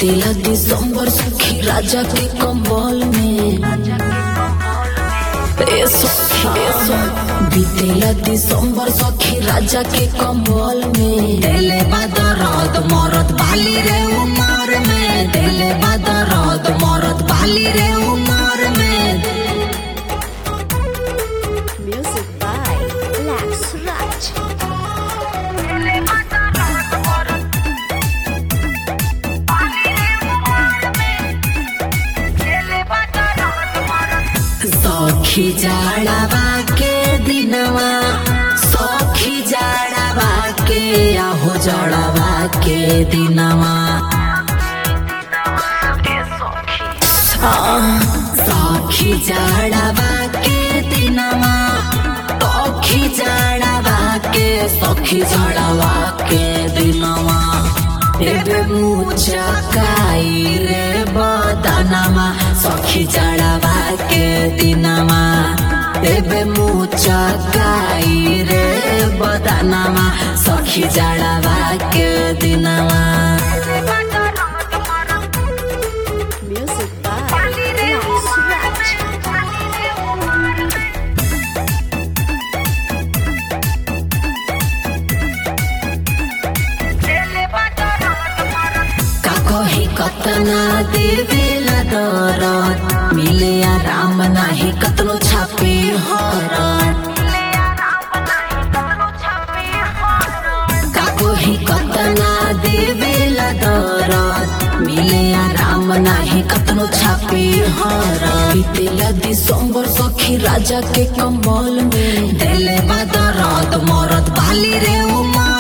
बीतेला दिसंबर सखी राजा के कम्बल में ए सखी, ए सखी, बीतेला दिसंबर सखी राजा के कम्बल में देले बादरद मरद बाली रे उमर में देले बादरद मरद बाली रे उमर में Music by Lex Raj. सखी जाड़ावा के दिनवा सखी जाड़ावा के आहो जाड़ावा के दिनवा आह, सखी जाड़ावा के दिनवा सखी जाड़ावा के सखी जाड़ावा के दिनवा एबे मुचकाई रे बदनमा सखी जाड़ावा के दिनमा एबे मुचकाई रे बदनमा सखी जाड़ावा के दिनमा Music by Lex Raj. का कही कतना देवेला दरद मिले आराम नाही कतनो छापे हरत का कही कतना देवेला दरद मिले आराम नाही कतनो छापे हरत बीतेला दिसंबर सखी राजा के कम्बल में देले बा दरद मरद बाली रे उमर